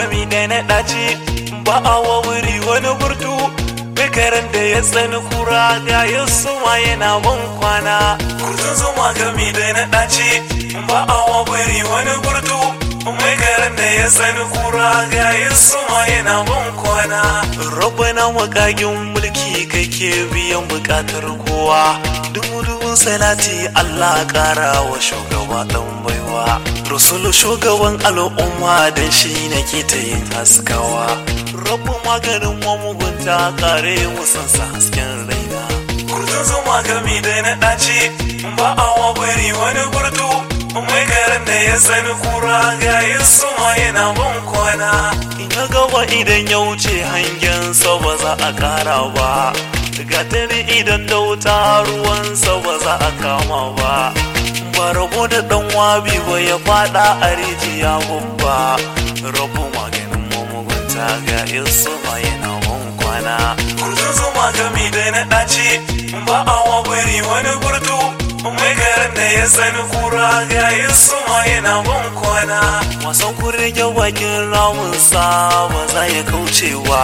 gami da na ɗaci ba a wa wuri wani burtu bikaran da ya tsani kura ga ya suma yana ban kwana kurtun zuma gami da na ɗaci ba a wa wuri wani burtu bikaran da ya tsani kura ga ya suma yana ban kwana rabbana makagin mulki kake biyan bukatar kowa dubu dubun salati Allah kara wa shugaba dan baiwa rasulu shugaban al'umma dan shi nake ta yin haskawa rabu maganin mamugunta kare musansa hasken raina kurtun zuma gami da na ɗaci ba a wa bari wani gurtu mai garin da ya sani kura ga yin suma yana ban kwana ina gaba idan ya wuce hangensa ba za a kara ba gatari idan da wuta ruwansa ba za a kama ba ba rabo da dan wabi ba ya fada a rijiya babba rabu maganin mamugunta ga isu ma yana ban kwana kurtun zuma gami da na ɗaci ba a wa bari wani gurtu mai garin da ya sani kura ga isu ma yana ban kwana wasan kurege bakin ramunsa ba za ya kaucewa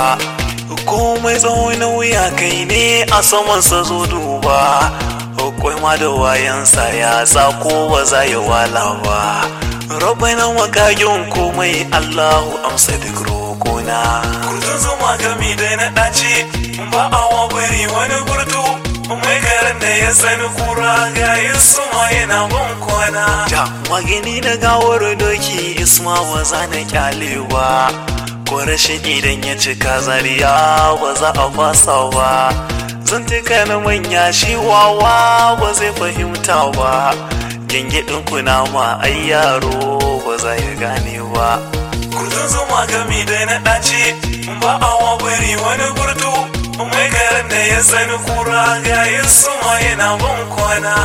komai tsawon wuya kai ne a samansa zo duba akwai ma da wayansa ya ko ba za ya wala ba rabai na makagin komai allahu amsa duk rokona kurtun zuma gami da na ɗaci ba a wa bari wani gurtu mai garin da ya sani kura ga suma yana ban kwana ja magani na gawar doki isma ba za na kyalewa ko rashin idan ya cika zariya ba za a fasa ba zan tuka na manya shi wawa ba zai fahimta ba gyangyaɗin kuna ma ai yaro ba za ya gane ba kudin zuma gami da na ɗaci ba a wa bari wani gurtu mai garin da ya sani kura ga yin suma yana ban kwana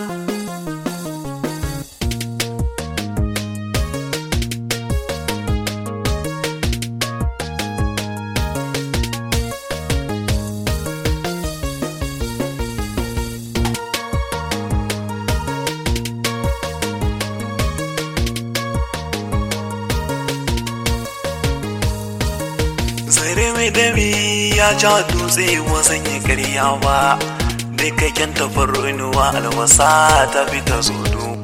zare mai dami ya ja dutse wasan ya karya ba dukkaken tafarnuwa albasa ta fita zodo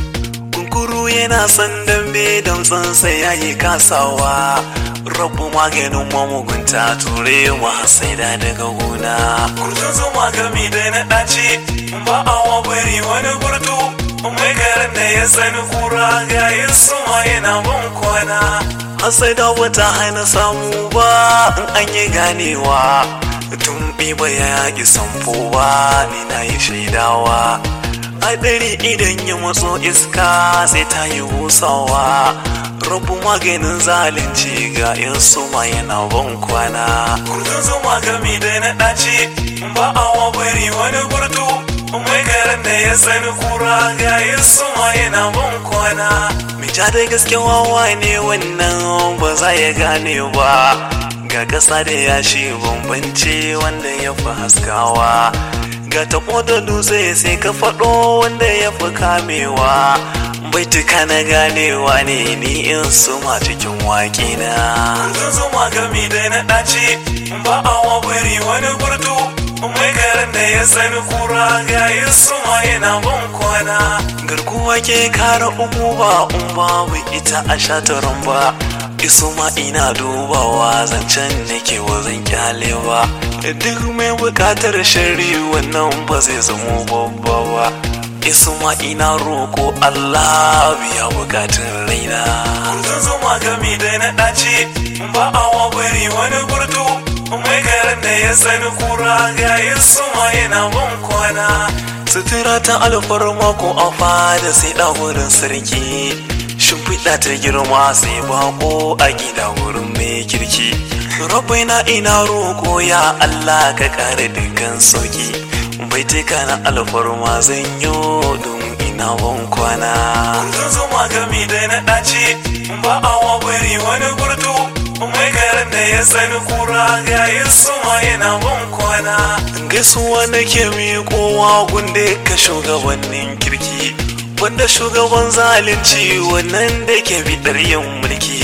kunkuru yana son dambe damtsansa ya yi kasawa rabu maganin mamugunta ture mahasaida daga gona kurtun zuma gami da na ɗaci ba a wa bari wani gurtu mai garin da ya sani kura ga yin suma yana ban kwana sai da wata hana samu ba in an yi ganewa tun ba ya yaƙi samfo ba ni na yi shaidawa hadari idan ya matso iska sai ta yi busawa rabu maganin zalunci ga yin suma yana ban kwana kudin zuma gami da na ɗaci ba a wa bari wani gurtu mai garin da ya sani kura ga yin suma yana ban kwana ja da gaske wawa ne wannan ba za ya gane ba ga ƙasa da yashi bambance wanda ya fi haskawa ga taɓo da dutse sai ka faɗo wanda ya fi kamewa baituka na ganewa ne ni in suma cikin waƙe na kun zuma gami da na ɗaci ba a wa bari wani gurtu mai garin da ya sani kura ga yin suma yana ban kwana garkuwa ke kara umu ba in babu ita a shataran ba isu ma ina dubawa zancen nake wazan kyale ba duk mai bukatar shari wannan ba zai zamo babba ba isu ma ina roko Allah biya bukatun raina kun zuma gami da na ɗaci ba a wa bari wani gurtu mai garin da ya sani kura ga yin suma yana ban kwana sutura ta alfarma ko a fada sai da wurin sarki shimfiɗa ta girma sai bako a gida wurin mai kirki rabai na ina roko ya Allah ka kare dukkan sauki bai tuka na alfarma zan yi don ina ban kwana kun zuma gami da na ɗaci ba a wa bari wani gurtu mai garin da ya sani kura ga yin suma yana ban kwana gaisuwa nake miƙowa gunde ka shugabannin kirki wanda shugaban zalunci wannan da ke bidar yin mulki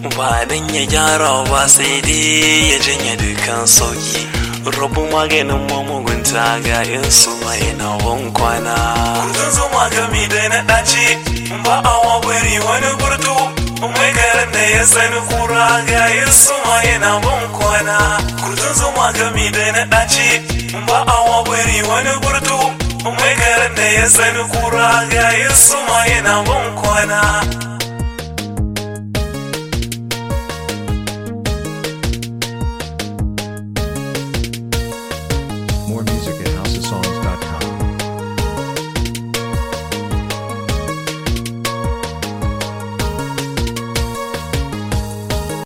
ba dan ya gyara ba sai dai ya janye dukan sauki rabu maganin mamugunta ga yin su mai nawon kwana kudin zuma gami da na ɗaci ba a wabari wani burtu mai garin da ya sani kura ga yin su mai nawon kwana kudin zuma gami da na ɗaci ba a wabari wani burtu mai garin da ya sani kura ga yin su mai nawon kwana